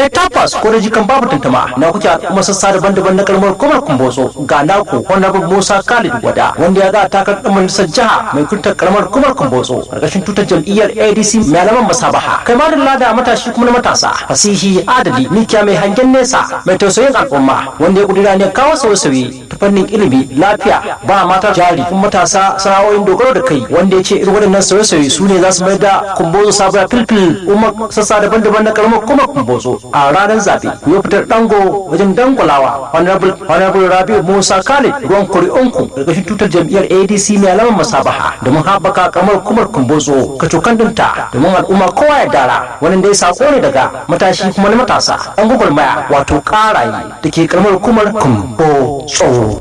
eh tabbas ko da jikan babu tantama na kuke kuma sassa daban-daban na karamar hukumar kumbotso ga naku honorable musa khalid wada wanda ya ga takar ɗan majalisar jiha mai kuntar karamar hukumar kumbotso karkashin tutar jam'iyyar adc mai alaman masabaha kai ma da lada matashi kuma na matasa fasihi adali mikiya mai hangen nesa mai tausayin al'umma wanda ya kudura ne kawo sauye-sauye ta fannin ilimi lafiya ba mata jari kuma matasa sana'o'in dogaro da kai wanda ya ce irin waɗannan sauye-sauye su ne za su mai da kumbozo sabuwa filfil umar sassa daban-daban na karamar kuma kumbozo a ranar zaɓe ku yi fitar dango wajen dangwalawa honorable rabiu musa khalid ruwan kuri'unku ƙarƙashin tutar jam'iyyar adc mai alamar masabaha domin haɓaka karamar kumar kumbozo kacokan dinta domin al'umma kowa ya dara wani dai sako ne daga matashi kuma na matasa an gwagwarmaya wato ƙaraye da ke karamar hukumar kumbozo.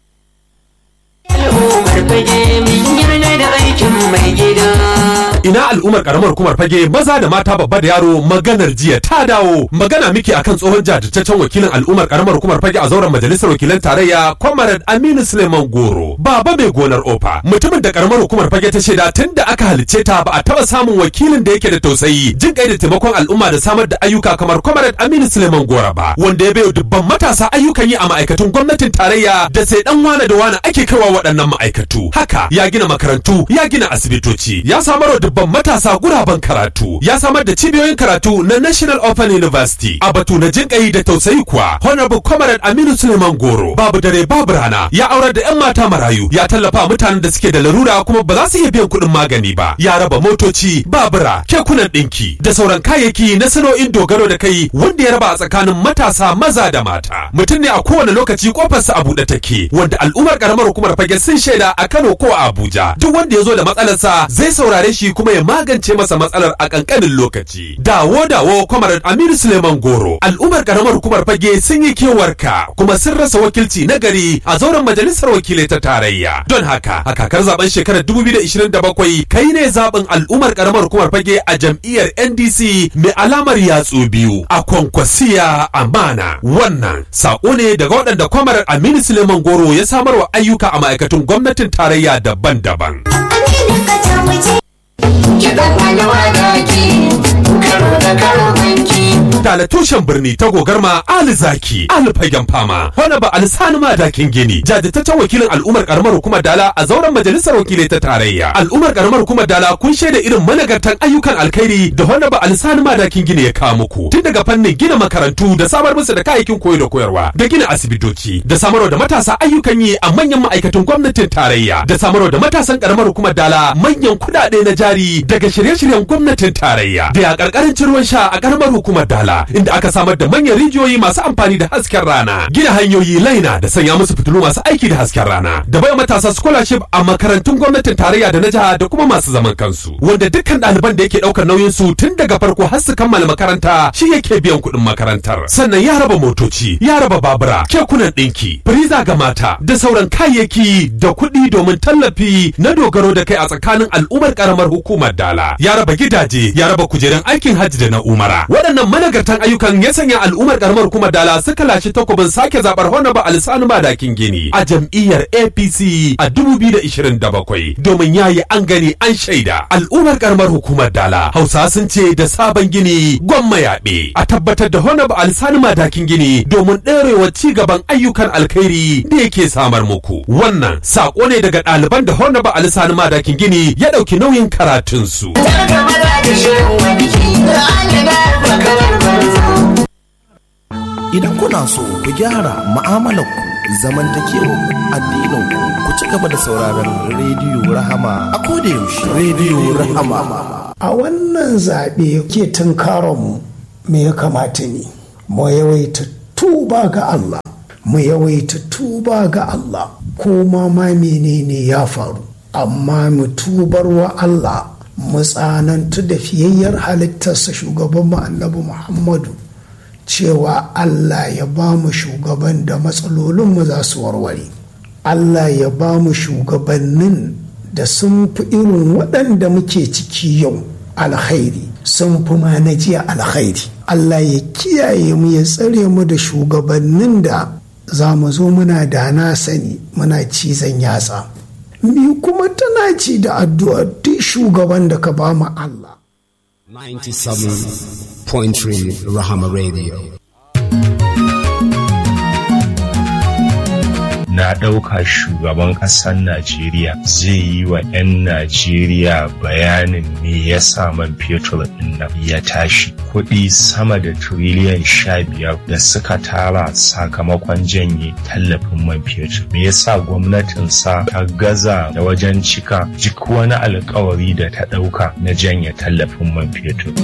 Ina al'ummar karamar hukumar fage maza da mata babba da yaro maganar jiya ta dawo magana miki akan tsohon jajirtaccen wakilin al'ummar karamar hukumar fage a zauren majalisar wakilan tarayya Comrade Aminu Suleiman Goro baba mai gonar ofa mutumin da karamar hukumar fage ta shaida tun da aka halicce ta ba a taba samun wakilin da yake da tausayi jin kai da taimakon al'umma da samar da ayyuka kamar Comrade Aminu Suleiman Goro ba wanda ya bayo dubban matasa ayyukan yi a ma'aikatun gwamnatin tarayya da sai dan wane da wane ake kaiwa waɗannan ma'aikatu haka ya gina makarantu ya gina asibitoci ya samar wa dubban matasa guraben karatu ya samar da cibiyoyin karatu na National Open University a batu na jinƙai da tausayi kuwa Honorable Comrade Aminu Suleiman Goro babu dare babu rana ya aurar da 'yan mata marayu ya tallafa mutanen da suke da larura kuma ba za su iya biyan kuɗin magani ba ya raba motoci babura kekunan ɗinki da sauran kayayyaki na sana'o'in dogaro da kai wanda ya raba a tsakanin matasa maza da mata mutum ne a kowane lokaci kofarsa a buɗe take wanda al'ummar karamar hukumar fage sun shaida a Kano ko a Abuja duk wanda ya zo da matsalarsa zai saurare shi kuma ya magance masa matsalar a kankanin lokaci dawo dawo kwamarar Aminu Suleiman Goro al'ummar karamar hukumar fage sun yi kewarka kuma sun rasa wakilci na gari a zauren majalisar wakilai ta tarayya don haka a kakar zaben shekarar 2027 kai ne zaben al'ummar karamar hukumar fage a jam'iyyar NDC mai alamar yatsu biyu a kwankwasiya amana wannan sako ne daga waɗanda kwamarar Aminu Suleiman Goro ya samarwa ayyuka a ma'aikatun gwamnatin tarayya daban-daban. Dala tushen birni ta gogarma Ali Zaki, Ali Fagen Fama, wani ba Alisani Madakin Gini, jajirtaccen wakilin al'ummar karamar hukumar Dala a zauren majalisar wakilai ta tarayya. Al'ummar karamar hukumar Dala kun shaida irin managartan ayyukan alkhairi da wani ba Alisani Madakin Gini ya kawo muku. Tun daga fannin gina makarantu da samar musu da kayayyakin koyo da koyarwa, da gina asibitoci, da samarwa da matasa ayyukan yi a manyan ma'aikatan gwamnatin tarayya, da samarwa da matasan karamar hukumar Dala manyan kuɗaɗe na jari daga shirye-shiryen gwamnatin tarayya. Da ya ƙarƙarancin ruwan sha a karamar hukumar Dala, inda aka samar da manyan rijiyoyi masu amfani da hasken rana, gina hanyoyi laina da sanya musu fitilu masu aiki da hasken rana, da bai matasa scholarship a makarantun gwamnatin tarayya da na jiha da kuma masu zaman kansu, wanda dukkan ɗaliban da yake ɗaukar nauyin su tun daga farko har su kammala makaranta shi yake biyan kuɗin makarantar. Sannan ya raba motoci, ya raba babura, kekunan ɗinki, firiza ga mata, da sauran kayayyaki da kuɗi domin tallafi na dogaro da kai a tsakanin al'ummar ƙaramar hukumar Dala. Ya raba gidaje, ya raba kujerun aikin hajji da na umara. Waɗannan managartan ayyukan ya sanya al'ummar karamar kuma dala suka lashe takobin sake zabar Honorable Alisanu Madakin Gini a jam'iyyar APC a 2027 domin yayi an gani an shaida al'ummar karamar hukumar dala Hausa sun ce da sabon gini gwamma yaɓe a tabbatar da Honorable Alisanu Madakin Gini domin ɗorewa ci gaban ayyukan alkhairi da yake samar muku wannan sako ne daga ɗaliban da Honorable Alisanu Madakin Gini ya ɗauki nauyin karatunsu. Idan kuna so ku gyara mu'amalarku zamantakewar addininku ku ci gaba da sauraron rediyo Rahama a yaushe rediyo Rahama. A wannan zaɓe ke tunkaronmu me ya kamata ne? Mu yawaita tuba ga Allah, mu yawaita tuba ga Allah, ko ma ma menene ya faru, amma mu tubar wa Allah mu tsanantu da fiyayyar halittarsa shugaban mu annabi Muhammadu. cewa Allah ya ba mu shugaban da matsalolinmu za su warware Allah ya ba mu shugabannin da sun fi irin waɗanda muke ciki yau alkhairi sun fi ma na jiya alkhairi Allah ya kiyaye mu ya tsare mu da shugabannin da za mu zo muna da na sani muna cizon yatsa mi kuma tana ci da addu'a duk shugaban da ka ba mu Allah 97 97.3 Rahama Radio. na ɗauka shugaban ƙasar Najeriya zai yi wa 'yan Najeriya bayanin me ya sa man fetur ɗin nan ya tashi. Kuɗi sama da tiriliyan sha biyar da suka tara sakamakon janye tallafin man fetur. Me yasa gwamnatinsa ta gaza da wajen cika duk wani alkawari da ta ɗauka na janye tallafin man fetur.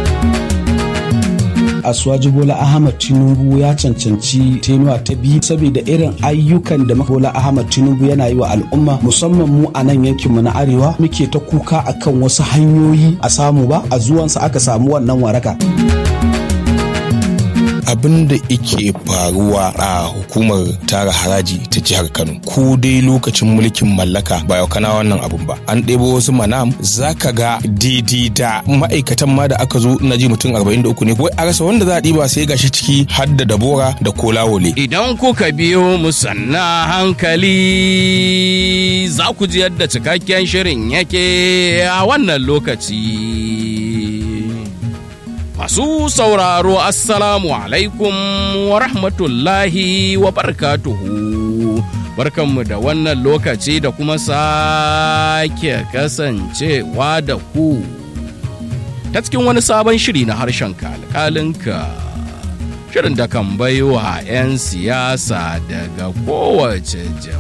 Asuwaji Bola Ahmad Tinubu ya cancanci tenuwa ta biyu saboda irin ayyukan da Bola Ahmad Tinubu yana yi wa al'umma musamman mu a nan yankinmu na arewa muke ta kuka akan wasu hanyoyi a samu ba a zuwansa aka samu wannan waraka. abin da ike faruwa a hukumar tara haraji ta jihar kano ko dai lokacin mulkin mallaka ba yau kana wannan abun ba an ɗebo wasu manam zaka ga daidai da ma'aikatan ma da aka zo na ji mutum 43 ne wai a rasa wanda za a ɗiba sai gashi ciki har da dabora da kolawole Idan kuka biyo mu sanna hankali za ku ji yadda cikakken shirin yake a wannan lokaci. Masu sauraro Assalamu alaikum wa rahmatullahi wa barakatuhu. Barkanmu da wannan lokaci da kuma sake kasancewa da ku. Ta cikin wani sabon shiri na harshen kalkalinka. Shirin da kan baiwa 'yan siyasa daga kowace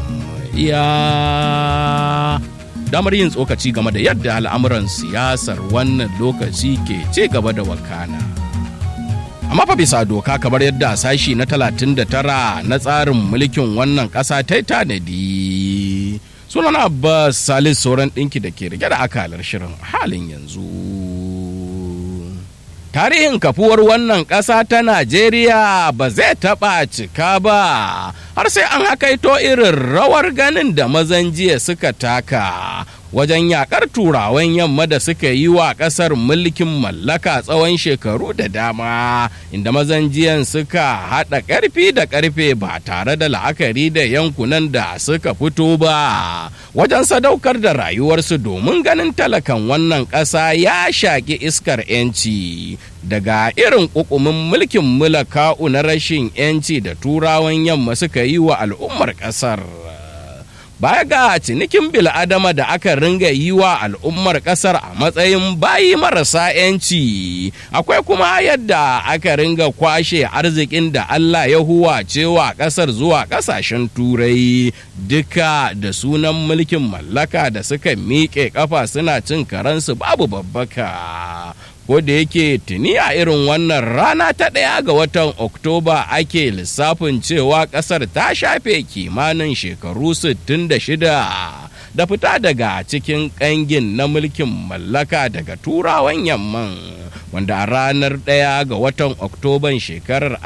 jam'iyya. damar yin tsokaci game da yadda al'amuran siyasar wannan lokaci ke ce gaba da wakana. Amma fa bisa doka kamar yadda sashi na 39 na tsarin mulkin wannan ƙasa ta tanadi. Sunan Abbas Salis sauran ɗinki da ke rike da akalar shirin halin yanzu. Tarihin kafuwar wannan ƙasa ta Najeriya ba zai taɓa cika ba, har sai an hakaito irin rawar ganin da mazan jiya suka taka wajen yakar turawan yamma da suka yi wa ƙasar mulkin mallaka tsawon shekaru da dama, inda mazan jiyan suka haɗa ƙarfi da ƙarfe ba tare da la'akari da yankunan da suka fito ba, wajen sadaukar da rayuwarsu domin ganin talakan wannan ƙasa ya shaƙi iskar 'yanci. daga irin ƙuƙumin mulkin mulaka'u na rashin 'yanci da turawan yamma suka yi wa al'ummar ƙasar. Baya ga cinikin bil'adama da aka ringa yi wa al'ummar ƙasar a matsayin bayi marasa 'yanci, akwai kuma yadda aka ringa kwashe arzikin da Allah ya huwa cewa ƙasar zuwa ƙasashen turai duka da sunan mulkin mallaka da suka miƙe ƙafa suna cin karansu babu babbaka. ko da yake tuni a irin wannan rana ta ɗaya ga watan oktoba ake lissafin cewa ƙasar ta shafe kimanin shekaru 66 da fita daga cikin ƙangin na mulkin mallaka daga turawan yamman wanda a ranar ɗaya ga watan oktoban shekarar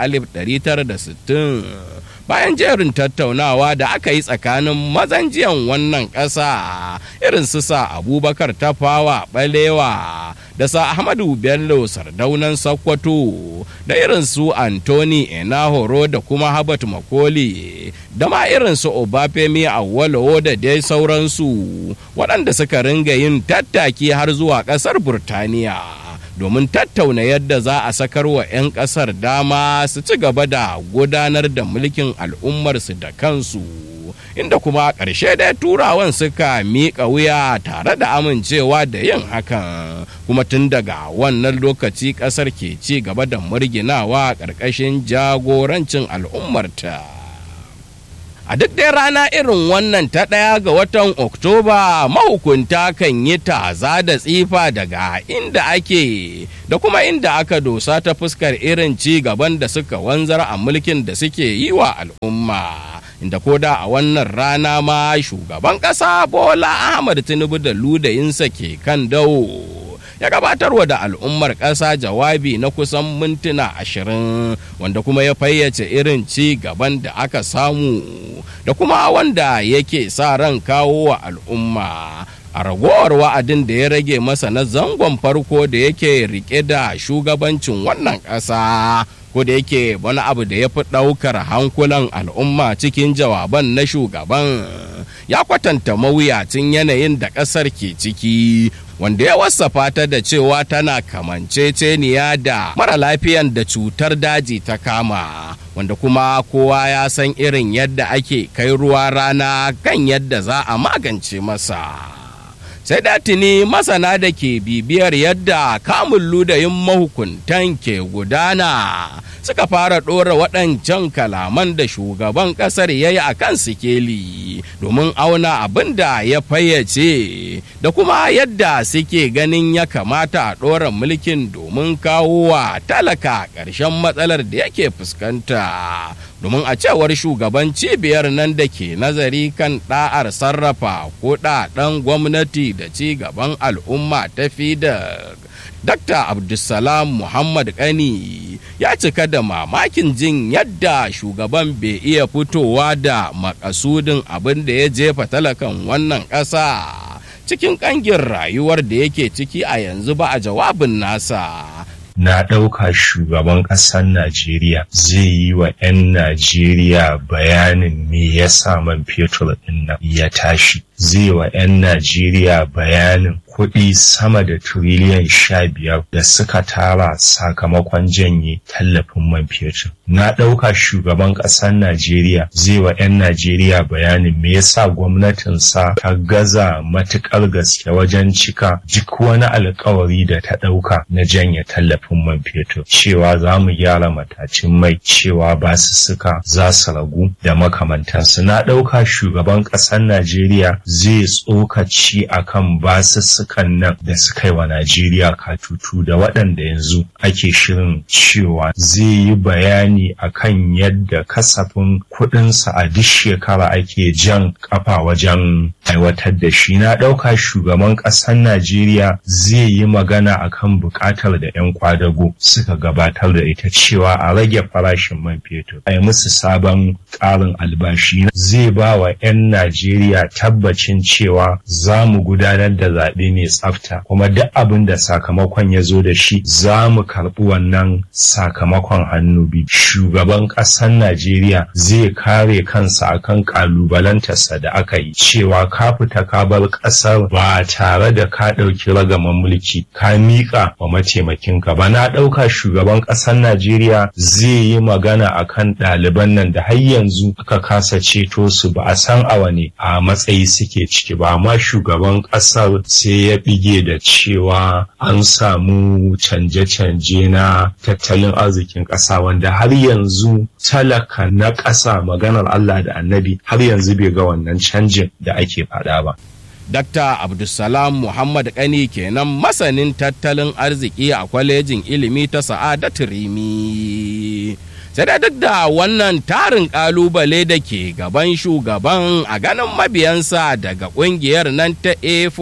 1960 bayan jerin tattaunawa da aka yi tsakanin mazanjiyan wannan ƙasa irin su sa abubakar tafawa balewa da sa ahmadu bello sardaunan sakkwato da irin su antoni enahoro da kuma habat makoli da ma irin su obafemi awolowo da dai sauransu waɗanda suka ringa yin tattaki har zuwa ƙasar burtaniya domin tattauna yadda za a sakar wa 'yan ƙasar dama su ci gaba da gudanar da mulkin al'ummarsu da kansu inda kuma ƙarshe da turawan suka miƙa wuya tare da amincewa da yin hakan kuma tun daga wannan lokaci ƙasar ke ci gaba da murginawa ƙarƙashin jagorancin al'ummarta. A duk dai rana irin wannan ta ɗaya ga watan Oktoba mahukunta kan yi taza da tsifa daga inda ake da kuma inda aka dosa ta fuskar irin ci gaban da suka wanzar a mulkin da suke yi wa al'umma. Inda koda a wannan rana ma shugaban ƙasa Bola Ahmad Tinubu da ludayinsa ke kan dawo. ya gabatarwa da al'ummar ƙasa jawabi na kusan mintuna ashirin wanda kuma ya fayyace irin ci gaban da aka samu da kuma wanda yake sa ran kawo wa al'umma a ragowar wa'adin da ya rage masa na zangon farko da yake rike da shugabancin wannan ƙasa ko da yake wani abu da ya fi ɗaukar hankulan al'umma cikin jawaban na shugaban ya kwatanta mawuyacin yanayin da ƙasar ke ciki wanda ya wasafa ta da cewa tana kamanceceniya da mara lafiyan da cutar daji ta kama wanda kuma kowa ya san irin yadda ake kai ruwa rana kan yadda za a magance masa. sai da tuni masana da ke bibiyar yadda kamun ludayin mahukuntan ke gudana suka fara ɗora waɗancan kalaman da shugaban ƙasar ya yi a kan sikeli domin auna abin da ya fayyace da kuma yadda suke ganin ya kamata a ɗora mulkin domin kawo wa talaka ƙarshen matsalar da yake fuskanta domin a cewar shugaban cibiyar nan da ke nazari kan ɗa'ar sarrafa ko ɗaɗan gwamnati da ci gaban al'umma ta da Dr. Abdulsalam Muhammad Kani ya cika da mamakin jin yadda shugaban bai iya fitowa da makasudin abin da ya jefa talakan wannan ƙasa cikin ƙangin rayuwar da yake ciki a yanzu ba a jawabin nasa. na ɗauka shugaban ƙasar Najeriya zai yi wa 'yan Najeriya bayanin me yasa man fetur ɗin nan ya tashi. Zai wa 'yan Najeriya bayanin kuɗi sama da tiriliyan sha biyar da suka tara sakamakon janye tallafin man fetur. Na ɗauka shugaban ƙasar Najeriya zai wa 'yan Najeriya bayanin me yasa gwamnatinsa ta gaza matuƙar gaske wajen cika duk wani alkawari da ta ɗauka na janye tallafin man fetur. Cewa za mu gyara matacin mai cewa ba su suka za su ragu da makamantansu. Na ɗauka shugaban ƙasar Najeriya zai tsokaci akan basu sukan nan da suka yi wa Najeriya katutu da waɗanda yanzu ake shirin cewa zai yi bayani akan yadda kasafin kuɗinsa a duk shekara ake jan kafa wajen aiwatar da shi na ɗauka shugaban ƙasar Najeriya zai yi magana akan buƙatar da 'yan kwadago suka gabatar da ita cewa a rage farashin man fetur a yi musu sabon ƙarin albashi zai ba wa 'yan Najeriya tabbacin cewa za mu gudanar da zaɓe mai tsafta kuma duk abin da sakamakon ya zo da shi za mu karɓi wannan sakamakon hannu biyu shugaban ƙasar najeriya zai kare kansa akan ƙalubalantarsa da aka yi cewa ka fita ka bar ƙasar ba tare da ka ɗauki ragaman mulki ka miƙa wa mataimakinka ba na ɗauka shugaban ƙasar najeriya zai yi magana akan ɗaliban nan da har yanzu aka kasa ceto su ba a san a wane a matsayi suke ciki ba amma shugaban ƙasar sai ya bige da cewa an samu canje-canje na tattalin arzikin ƙasa wanda har yanzu talaka na ƙasa maganar Allah da annabi har yanzu bai ga wannan canjin da ake faɗa ba. Dr. Abdulsalam Muhammad Kani kenan masanin tattalin arziki a kwalejin ilimi ta Sa'adatu Rimi. sai da duk da wannan tarin kalubale da ke gaban shugaban a ganin mabiyansa daga kungiyar nan ta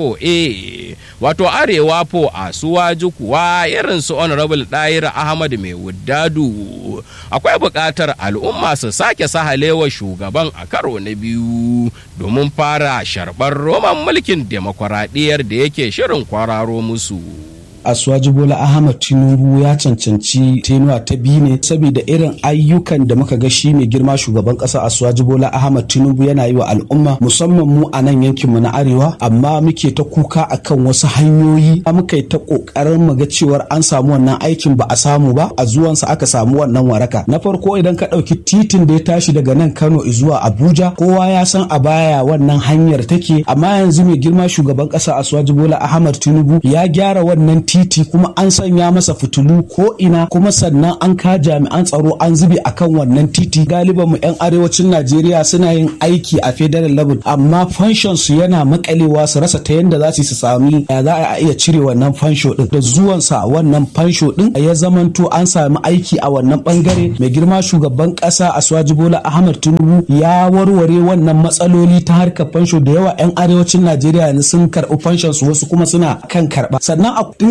a4a wato arewa po a suwaju kuwa irin su honorable ɗayir ahmad mai wuddadu akwai buƙatar al'umma su sake sahalewa shugaban a karo na biyu domin fara sharɓar roman mulkin demokuraɗiyyar da yake shirin kwararo musu. Asuwaji Bola Ahmad Tinubu ya cancanci tenuwa ta biyu ne saboda irin ayyukan da muka ga shi mai girma shugaban kasa Asuwaji Bola Ahmad Tinubu yana yi wa al'umma musamman mu a nan yankin mu na arewa amma muke ta kuka akan wasu hanyoyi muka yi ta kokarin mu ga cewar an samu wannan aikin ba a samu ba a zuwansa aka samu wannan waraka na farko idan ka ɗauki titin da ya tashi daga nan Kano zuwa Abuja kowa ya san a baya wannan hanyar take amma yanzu mai girma shugaban kasa Asuwaji Bola Ahmad Tinubu ya gyara wannan titi kuma an sanya masa fitilu ko ina kuma sannan an ka jami'an tsaro an zube akan wannan titi galiban mu yan arewacin Najeriya suna yin aiki a federal level amma fanshon su yana makalewa su rasa ta yanda za su sami ya za a iya cire wannan fansho din da zuwan sa wannan fansho din ya zamanto an sami aiki a wannan bangare mai girma shugaban kasa Aswaji Bola Ahmad Tinubu ya warware wannan matsaloli ta harkar fansho da yawa yan arewacin Najeriya yanzu sun karɓi fanshon su wasu kuma suna kan karɓa sannan in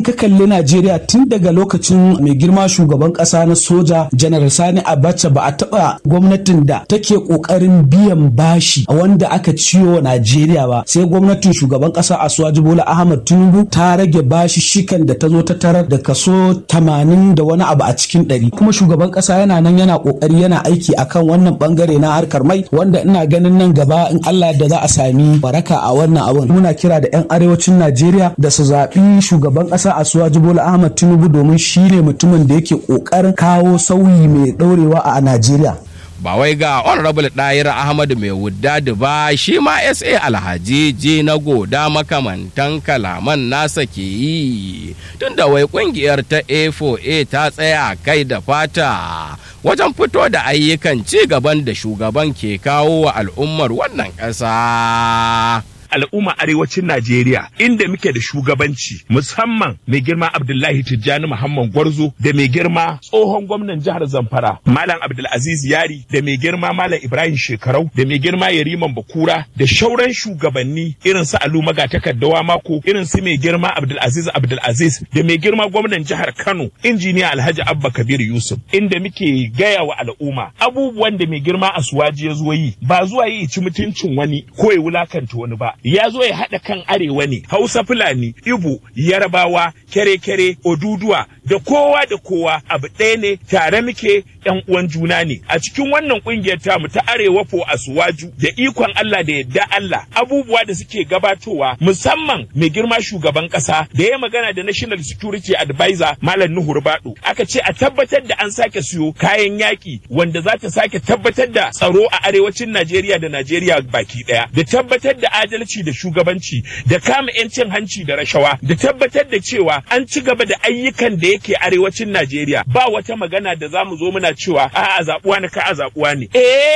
ka kalli Najeriya tun daga lokacin mai girma shugaban kasa na soja Janar Sani Abacha ba a taba gwamnatin da take kokarin biyan bashi wanda aka ciwo Najeriya ba sai gwamnatin shugaban kasa Asuwaji Bola Ahmad Tinubu ta rage bashi shikan da ta zo ta tarar da kaso 80 da wani abu a cikin 100 kuma shugaban kasa yana nan yana kokari yana aiki akan wannan bangare na harkar mai wanda ina ganin nan gaba in Allah da za a sami baraka a wannan abun muna kira da 'yan arewacin Najeriya da su zaɓi shugaban ƙasa Asuwaji Bola Ahmad Tinubu domin shi ne mutumin da yake ƙoƙarin kawo sauyi mai ɗaurewa a Najeriya. ba wai ga honorable ɗayar ahmadu mai wudda ba shi ma sa alhaji je na goda makamantan kalaman nasa ke yi tunda wai kungiyar ta a4a ta tsaya kai da fata wajen fito da ayyukan ci gaban da shugaban ke kawo wa al'ummar wannan ƙasa. al'umma arewacin Najeriya inda muke da shugabanci musamman mai girma Abdullahi Tijjani Muhammad Gwarzo da mai girma tsohon gwamnan jihar Zamfara Malam Abdulaziz Yari da mai girma Malam Ibrahim Shekarau da mai girma Yariman Bakura da shauran shugabanni irin su Alu Magatakardawa Mako irin su mai girma Abdulaziz Abdulaziz da mai girma gwamnan jihar Kano injiniya Alhaji Abba Kabir Yusuf inda muke gaya wa al'umma abubuwan da mai girma Asuwaji ya zo yi ba zuwa yi ci mutuncin wani ko ya wulakanta wani ba ya zo ya haɗa kan arewa ne hausa fulani ibo yarabawa kere-kere oduduwa da kowa da kowa abu ɗaya ne tare muke yan uwan juna ne a cikin wannan ƙungiyar tamu ta arewa fo asuwaju da ikon Allah da yadda Allah abubuwa da suke gabatowa musamman mai girma shugaban ƙasa da ya magana da national security advisor malam nuhu rubadu aka ce a tabbatar da an sake siyo kayan yaƙi wanda za ta sake tabbatar da tsaro a arewacin Najeriya da Najeriya baki ɗaya da tabbatar da adalci da shugabanci da kama 'yancin hanci da rashawa da tabbatar da cewa an ci gaba da ayyukan da yake arewacin Najeriya ba wata magana da za mu zo muna cewa a a zaɓuwa ne ka a zaɓuwa ne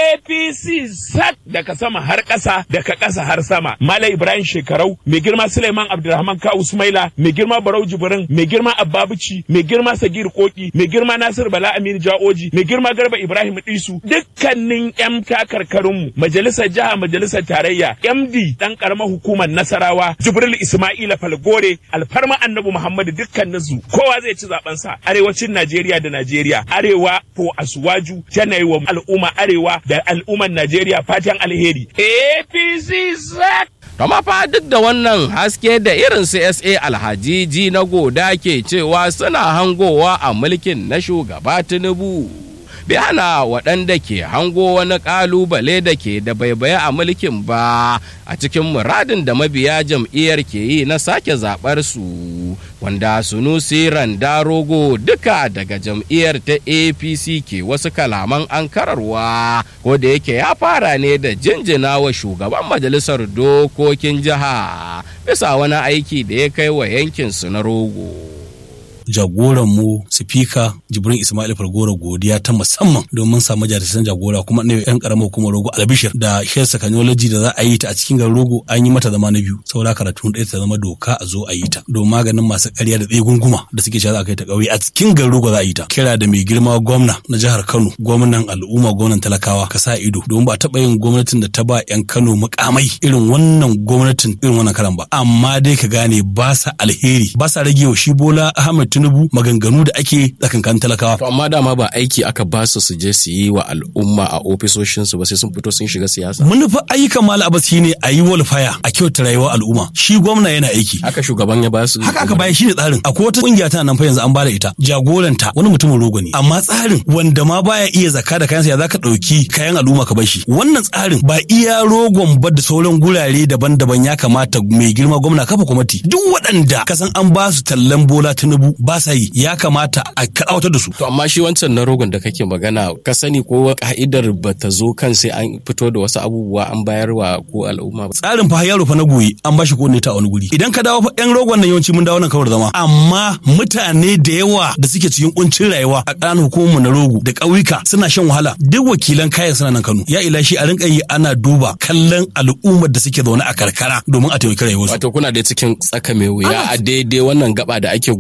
APC sak daga sama har ƙasa daga ƙasa har sama Malam Ibrahim Shekarau mai girma Suleiman Abdulrahman Ka Usmaila mai girma Barau Jibrin mai girma Abbabuci mai girma Sagir Koki mai girma Nasir Bala Aminu Ja'oji mai girma Garba Ibrahim Disu dukkanin 'yan takarkarinmu majalisar jiha majalisar tarayya MD dan karamar hukumar Nasarawa Jibril Ismaila Falgore alfarma Annabi Muhammadu dukkaninsu kowa zai ci zaben sa arewacin Najeriya da Najeriya arewa ko asuwaju tana yi wa al'umma arewa da al'ummar Najeriya fatan alheri APC zak Kama fa duk da wannan haske da irin CSA alhajiji na goda ke cewa suna hangowa a mulkin na shugaba Tinubu. bai hana waɗanda ke hango wani ƙalubale da ke da baibaye a mulkin ba a cikin muradin da mabiya jam'iyyar ke yi na sake zaɓar su wanda sunusi rogo duka daga jam'iyyar ta apc ke wasu kalaman ankararwa ko da yake ya fara ne da jinjina wa shugaban majalisar dokokin jiha bisa wani aiki da ya kai wa yankinsu na rogo. jagoran mu sifika jibrin ismail fargora godiya ta musamman domin samu jarisan jagora kuma ne yan karamar hukumar rogo albishir da share technology da za a yi ta a cikin garin rogo an yi mata zama na biyu saboda karatu ɗaya ta zama doka a zo a yi ta don maganin masu ƙarya da tsaye gunguma da suke cewa za a kai ta ƙauye a cikin garin rogo za a yi ta kira da mai girma gwamna na jihar kano gwamnan al'umma gwamnan talakawa ka sa ido domin ba taɓa yin gwamnatin da ta ba yan kano mukamai irin wannan gwamnatin irin wannan karan ba amma dai ka gane ba sa alheri ba sa rage wa shi bola ahmed tinubu maganganu da ake tsakankan talakawa. To amma dama ba aiki aka ba su su je su yi wa al'umma a ofisoshinsu ba sai sun fito sun shiga siyasa. Manufa ayyukan mala abas shine a yi walfaya a kyauta rayuwar al'umma. Shi gwamna yana aiki. Haka shugaban ya ba su. Haka aka baya shine tsarin. Akwai wata kungiya tana nan fa yanzu an bada ita. Jagoranta wani mutumin rogo ne. Amma tsarin wanda ma baya iya zakka da kayansa ya zaka ɗauki kayan al'umma ka bashi. Wannan tsarin ba iya rogon ba da sauran gurare daban-daban ya kamata mai girma gwamna kafa kwamati. Duk waɗanda kasan an ba su tallan bola tinubu ba sa yi ya kamata a kaɗawatar da su. To amma shi wancan na rogon da kake magana ka sani ko ka'idar ba ta zo kan sai an fito da wasu abubuwa an bayarwa ko al'umma ba. Tsarin fa yaro fa na goyi an bashi ko ne ta wani guri. Idan ka dawo fa yan rogon nan yawanci mun dawo nan kawar zama. Amma mutane da yawa da suke cikin kuncin rayuwa a ƙananan hukumar na rogo da ƙauyuka suna shan wahala duk wakilan kayan suna nan Kano. Ya ila shi a rinka yi ana duba kallon al'ummar da suke zaune a karkara domin a taimaki rayuwarsu. Wato kuna da cikin tsaka mai wuya a daidai wannan gaba da ake gudun ya da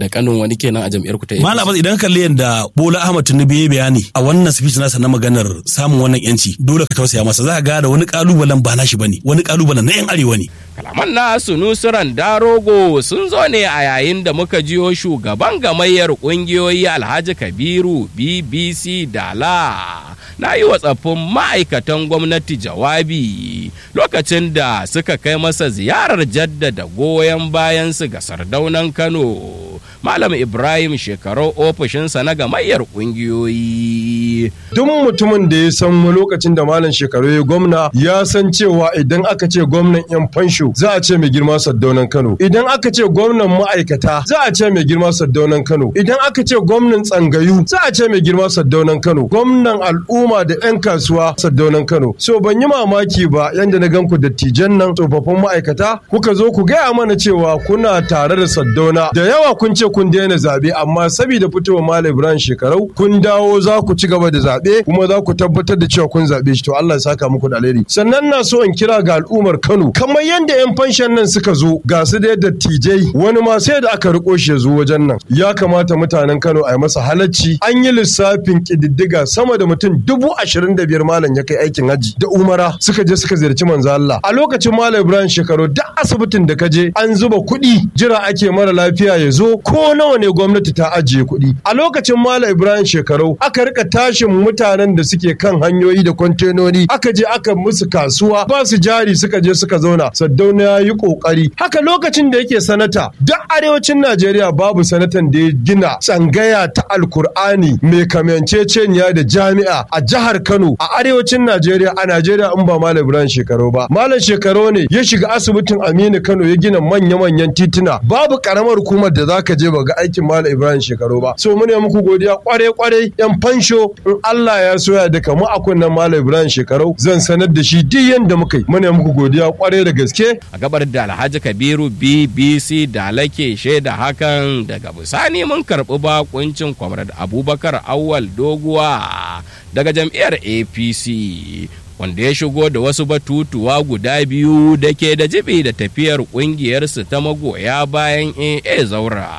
kanin wani kenan a jam'iyyar ku ta Malam Abbas idan ka kalli yadda Bola Ahmad Tinubu ya bayani a wannan speech nasa na maganar samun wannan yanci dole ka tausaya masa za ka ga da wani kalubalen ba nashi bane wani kalubalen na yan arewa ne kalaman na sunusuran darogo sun zo ne a yayin da muka jiyo shugaban gamayyar kungiyoyi alhaji kabiru bbc dala na yi wa tsaffin ma'aikatan gwamnati jawabi lokacin da suka kai masa ziyarar jaddada goyon bayansu ga sardaunan kano malam ibrahim shekaru ofishinsa na gamayyar kungiyoyi duk mutumin da ya san lokacin da malam shekaru ya gwamna ya san cewa idan aka ce gwamnan yan fansho za a ce mai girma saddaunan kano idan aka ce gwamnan ma'aikata za a ce mai girma saddaunan kano idan aka ce gwamnan tsangayu za a ce mai girma saddaunan kano gwamnan al'umma da yan kasuwa saddaunan kano so ban yi mamaki ba yanda na gan ku dattijan nan tsofaffin ma'aikata kuka zo ku gaya mana cewa kuna tare da saddauna da yawa kun ce kun daina zaɓe amma saboda fitowa malam ibrahim shekarau kun dawo za ku ci gaba da zaɓe kuma za ku tabbatar da cewa kun zaɓe shi to Allah ya saka muku da alheri sannan na so in kira ga al'ummar Kano kamar yadda yan fanshan nan suka zo ga su da dattijai wani ma sai da aka riko shi ya zo wajen nan ya kamata mutanen Kano a yi masa halacci an yi lissafin kididdiga sama da mutum dubu ashirin da biyar malam ya kai aikin haji da umara suka je suka ziyarci manzo Allah a lokacin malam Ibrahim shekaru duk asibitin da ka je an zuba kuɗi jira ake mara lafiya ya zo ko nawa ne gwamnati ta ajiye kuɗi a lokacin malam Ibrahim shekaru aka rika tashin mutanen da suke kan hanyoyi da kwantenoni aka je aka musu kasuwa ba su jari suka je suka zauna saddauna ya yi kokari haka lokacin da yake sanata duk arewacin najeriya babu sanatan da ya gina tsangaya ta alkur'ani mai kamanceceniya da jami'a a jihar kano a arewacin najeriya a najeriya in ba malam ibrahim shekaru ba malam shekaru ne ya shiga asibitin aminu kano ya gina manya-manyan tituna babu karamar hukumar da zaka je ba ga aikin malam ibrahim shekaru ba so mune muku godiya kware-kware yan fansho in Allah ya soya da kamu a kunnen Malam Ibrahim shekarau zan sanar da shi duk yanda muka yi muna muku godiya kwarai da gaske a gabar da Alhaji Kabiru BBC da lake shaida hakan daga bisani mun karɓi bakuncin Comrade Abubakar Awwal Doguwa daga jam'iyyar APC wanda ya shigo da wasu batutuwa guda biyu da ke da jibi da tafiyar ƙungiyarsu ta magoya bayan AA Zaura.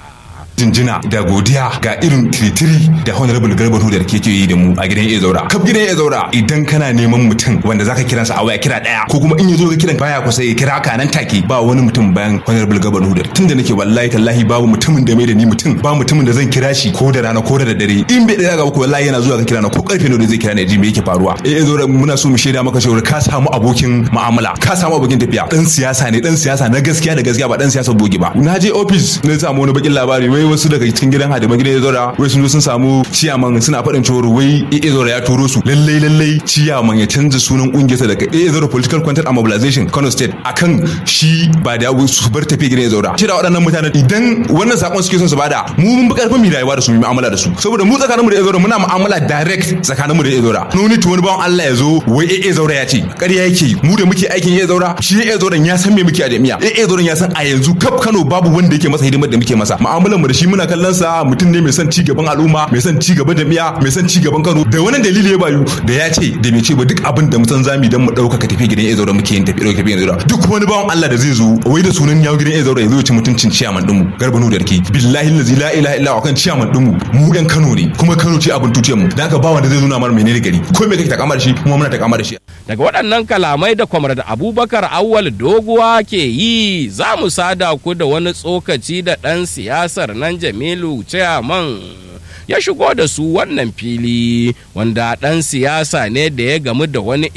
jinjina da godiya ga irin tiritiri da honorable garba da ke yi da mu a gidan iya zaura kaf gidan iya zaura idan kana neman mutum wanda zaka kiransa a waya kira daya ko kuma in yazo ga kiran baya kusa ya kira ka nan take ba wani mutum bayan honorable garba hudar tunda nake wallahi tallahi babu mutumin da mai da ni mutum ba mutumin da zan kira shi ko da rana ko da dare in bai daya ga ku wallahi yana zuwa ka kira na ko karfe ne zai kira ne ji me yake faruwa eh iya zaura muna so mu shaida maka cewa ka samu abokin mu'amala ka samu abokin tafiya dan siyasa ne dan siyasa na gaskiya da gaskiya ba dan siyasa bogi ba na je office na samu wani bakin labari wai wasu daga cikin gidan hadiman gidan Ezora wai sun zo sun samu ciyaman suna faɗin cewa wai Ezora ya turo su lallai lallai ciyaman ya canza sunan kungiyarsa daga Ezora Political Content and Mobilization Kano State akan shi ba da su bar tafi gidan Ezora shi da waɗannan mutanen idan wannan sakon suke son su bada mu mun bi karfin mu rayuwa da su mu mu'amala da su saboda mu tsakaninmu da Ezora muna mu'amala direct tsakaninmu da Ezora no need to wani bawan Allah ya zo wai Ezora ya ce ƙarya yake mu da muke aikin Ezora shi Ezora ya san me muke a jami'a Ezora ya san a yanzu kaf Kano babu wanda yake masa hidimar da muke masa mu'amalar mu da shi muna kallon sa mutum ne mai son ci gaban al'umma mai son ci gaban jami'a mai son ci gaban Kano da wannan dalili ya bayu da ya ce da mai ce ba duk abin da mutan zami dan mu dauka ka tafi gidan Ezora muke yin tafi dauka gidan Ezora duk wani bawan Allah da zai zo wai da sunan yawo gidan Ezora ya zo ya ci mutuncin ciyaman din mu garba nu da rake billahi allazi la ilaha illa kan ciyaman din mu mu yan Kano ne kuma Kano ce abin tutiyar mu dan haka ba wanda zai nuna mana menene gari ko me kake takamar shi kuma muna takamar shi daga waɗannan kalamai da kwamar da abubakar awwal doguwa ke yi za mu sada ku da wani tsokaci da ɗan siyasar nan jamilu chairman ya shigo da su wannan fili wanda ɗan siyasa ne da ya gamu da wani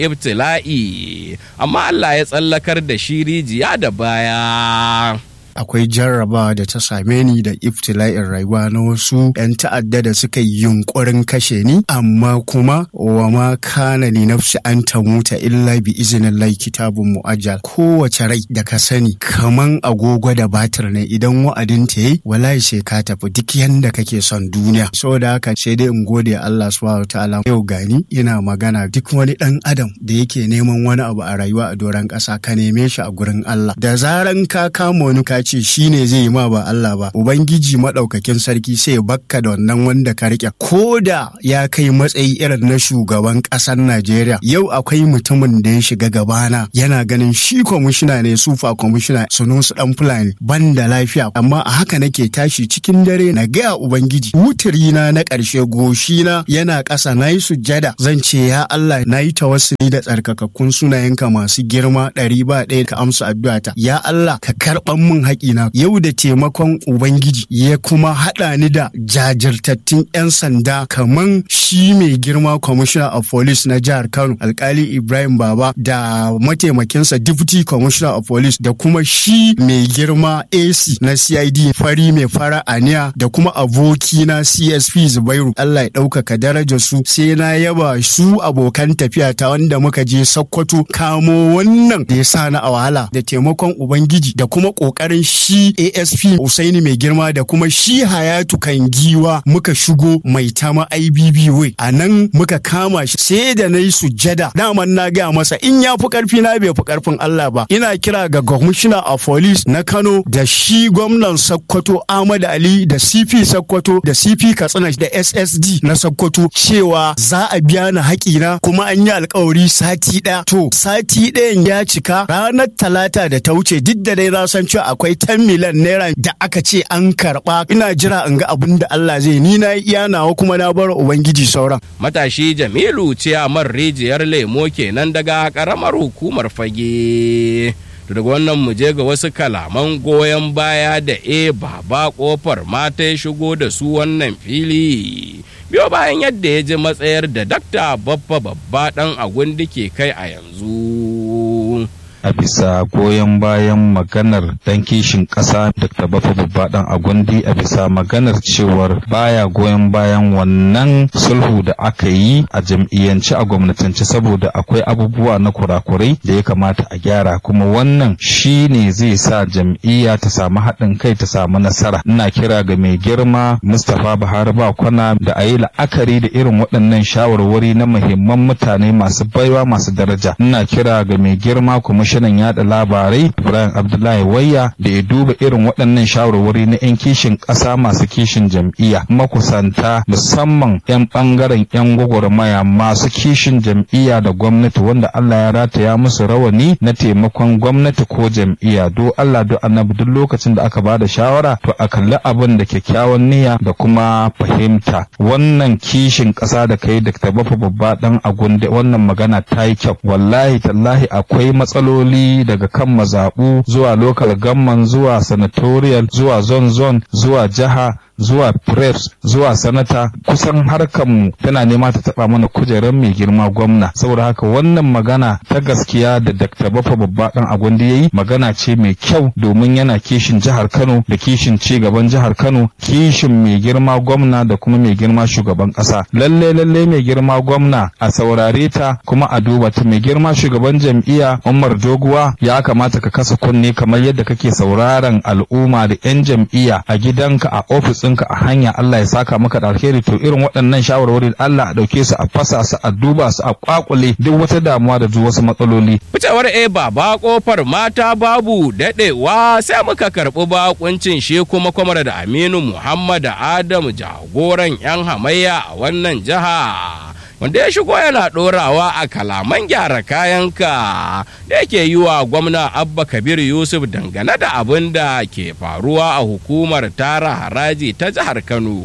ibtila'i amma Allah ya tsallakar da shi rijiya da baya. akwai jarrabawa da ta same ni da iftila'in rayuwa na wasu 'yan ta'adda da suka yi yunkurin kashe ni amma kuma wa ma kana ni nafsi an ta muta illa bi izinin lai kitabun mu'ajjal kowace rai da ka sani kaman agogo da batir ne idan wa'adin ta yi wallahi sai ka tafi duk yanda kake son duniya saboda haka sai dai in gode Allah subhanahu ta'ala yau gani ina magana duk wani dan adam da yake neman wani abu a rayuwa a doron ƙasa ka neme shi a gurin Allah da zaran ka kama wani ka ce shi ne zai yi ma ba Allah ba ubangiji maɗaukakin sarki sai ya bakka da wannan wanda ka riƙe ko da ya kai matsayi irin na shugaban ƙasar Najeriya yau akwai mutumin da ya shiga gabana yana ganin shi kwamishina ne sufa kwamishina sunusu ɗan fulani ban da lafiya amma a haka nake tashi cikin dare na gaya ubangiji wutirina na ƙarshe goshina yana ƙasa na yi sujjada zan ce ya Allah na yi tawassuli da tsarkakakkun sunayenka masu girma ɗari ba ɗaya ka amsa addu'ata ya Allah ka karɓan min haƙina yau da taimakon ubangiji ya kuma haɗa ni da jajirtattun 'yan sanda kaman shi mai girma commissioner of police na jihar Kano alkali Ibrahim Baba da mataimakinsa deputy commissioner of police da kuma shi mai girma AC na CID fari mai fara aniya da kuma aboki na CSP Zubairu Allah ya ɗaukaka darajar su sai na yaba su abokan tafiya ta wanda muka je Sokoto kamo wannan da ya sa na a wahala da taimakon Ubangiji da kuma ƙoƙarin shi ASP Usaini mai girma da kuma shi Hayatu kan giwa muka shigo mai tama IBB way a nan muka kama shi sai da na yi sujjada daman na gaya masa in ya fi ƙarfi na bai fi ƙarfin Allah ba ina kira ga commissioner of police na Kano da shi gwamnan Sokoto Ahmad Ali da CP Sokoto da CP Katsina da SSD na Sokoto cewa za a biya ni haƙina kuma an yi alkawari sati ɗaya. To sati ɗayan ya cika ranar talata da ta wuce duk da dai na san cewa akwai 10 miliyan naira da aka ce an karɓa ina jira in ga abin da Allah zai ni na iya nawa kuma na bar Ubangiji sauran. Matashi Jamilu ce a man rijiyar lemo kenan daga ƙaramar hukumar fage. daga wannan mu je ga wasu kalaman goyon baya da e baba kofar mata ya shigo da su wannan fili biyo bayan yadda ya ji matsayar da dakta babba babba dan agundi ke kai a yanzu a bisa goyon bayan maganar dan kishin ƙasa Dr. Bafa Babba dan Agundi a bisa maganar cewar baya goyon bayan wannan sulhu da aka yi a jam'iyyance a gwamnatance saboda akwai abubuwa na kurakurai da ya kamata a gyara kuma wannan shi ne zai sa jam'iyya ta samu haɗin kai ta samu nasara ina kira ga mai girma Mustapha Buhari Bakwana da a yi la'akari da irin waɗannan shawarwari na muhimman mutane masu baiwa masu daraja ina kira ga mai girma kuma kwamishinan yada labarai Ibrahim Abdullahi Wayya da ya duba irin waɗannan shawarwari na 'yan kishin ƙasa masu kishin jam'iyya makusanta musamman 'yan ɓangaren 'yan gwagwarmaya masu kishin jam'iyya da gwamnati wanda Allah ya rataya musu rawani na taimakon gwamnati ko jam'iyya do Allah do annabi duk lokacin da aka bada shawara to a kalli abin da kyakkyawan niyya da kuma fahimta wannan kishin ƙasa da kai da bafa babba dan agunde wannan magana ta yi kyau wallahi tallahi akwai matsaloli matsaloli daga kan mazaɓu zuwa local gamman zuwa senatorial zuwa zone zone zuwa jiha zuwa preps zuwa sanata kusan harkanmu tana nema ta taba mana kujerar mai girma gwamna saboda haka wannan magana ta gaskiya da dr bafa babba dan agwandi yayi magana ce mai kyau domin yana kishin jihar kano da kishin ci gaban jihar kano kishin mai girma gwamna da kuma mai girma shugaban kasa lalle lalle mai girma gwamna a saurare ta kuma a duba ta mai girma shugaban jam'iyya umar doguwa ya kamata ka kasa kunne kamar yadda kake sauraron al'umma da 'yan jam'iyya a gidanka a ofis ɗinka a hanya Allah ya saka maka da alheri to irin waɗannan shawarwari Allah a ɗauke su a fasa su a duba su a kwakule duk wata damuwa da duk wasu matsaloli. Ficewar e baba kofar mata babu daɗewa sai muka karɓi bakuncin shi kuma kwamar da Aminu Muhammad Adamu jagoran 'yan hamayya a wannan jiha. wanda ya shigo yana ɗorawa a kalaman gyara kayanka da yake yi wa gwamna abba kabir yusuf dangane da abin da ke faruwa a hukumar tara haraji ta jihar kano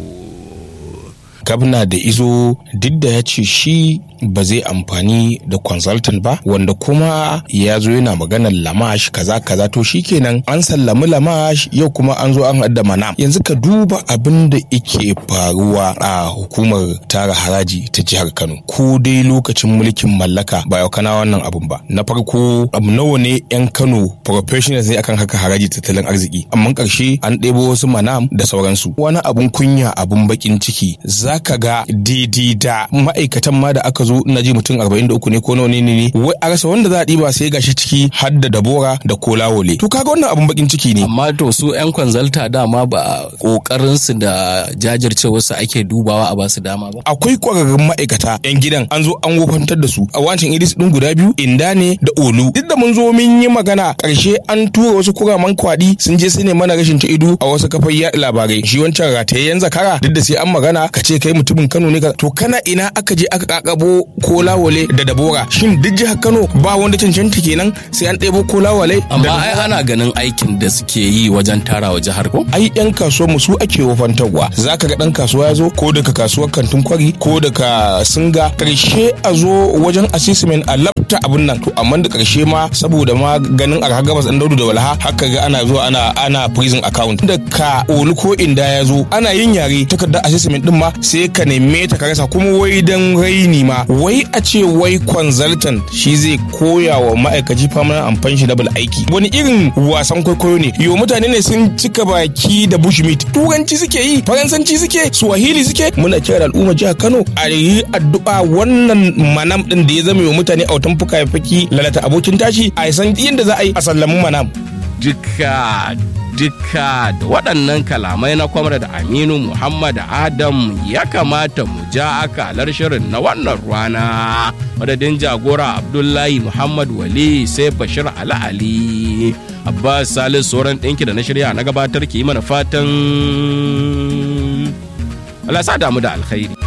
gabna da izo duk da ya ce shi ba zai amfani da consultant ba wanda kuma ya zo yana maganar lamash kaza kaza to shikenan an sallami lamash yau kuma an zo an hadda mana yanzu ka duba abin da yake faruwa a hukumar tara haraji ta jihar Kano ko dai lokacin mulkin mallaka ba yau kana wannan abun ba na farko abu nawa ne yan Kano professionals ne akan haka haraji tattalin arziki amma karshe an ɗebo wasu manam da sauransu wani abun kunya abun bakin ciki za za ka ga daidai da ma'aikatan ma da aka zo na ji mutum 43 ne ko nawa ne ne wai a rasa wanda za a ɗiba sai gashi ciki har da dabora da kolawole to kaga wannan abun bakin ciki ne amma to su yan kwanzalta dama ba kokarin su da jajircewar su ake dubawa a basu dama ba akwai kwararrun ma'aikata yan gidan an zo an wofantar da su a wancan iris din guda biyu inda ne da olu duk da mun zo mun yi magana karshe an tura wasu kuraman kwadi sun je su ne mana rashin ta ido a wasu kafar yaɗa labarai shi wancan ratayayyen zakara duk da sai an magana ka ce kai mutumin Kano ne ka to kana ina aka je aka kakabo kolawale da dabora shin duk jihar Kano ba wanda cancanta kenan sai an ɗebo kolawale amma ai ana ganin aikin da suke yi wajen tarawa jihar ko ai yan kasuwar mu su ake wofantarwa zaka ga dan kasuwa ya zo ko daga kasuwar kantin kwari ko daga singa karshe a zo wajen assessment a labta abun nan to amma da karshe ma saboda ma ganin a gabas dan daudu da walha haka ga ana zuwa ana ana prison account da ka olu ko inda ya zo ana yin yare takardar assessment din ma sai ka neme ta ka rasa kuma wai dan raini ma wai a ce wai consultant shi zai koya wa ma'aikaci permanent and pensionable aiki wani irin wasan kwaikwayo ne yo mutane ne sun cika baki da bushmeat turanci suke yi faransanci suke swahili suke muna kira da al'umma jihar kano a yi addu'a wannan manam din da ya zama wa mutane autan fuka faki lalata abokin tashi a san yadda za a yi a sallamin manam duka duka da waɗannan kalamai na kwamar da aminu muhammad adam ya kamata mu ja akalar shirin na wannan rana madadin jagora abdullahi muhammad wali sai bashir ali ali abbas salis sauran ɗinki da na shirya na gabatar ki yi mana fatan Allah sa damu da alkhairi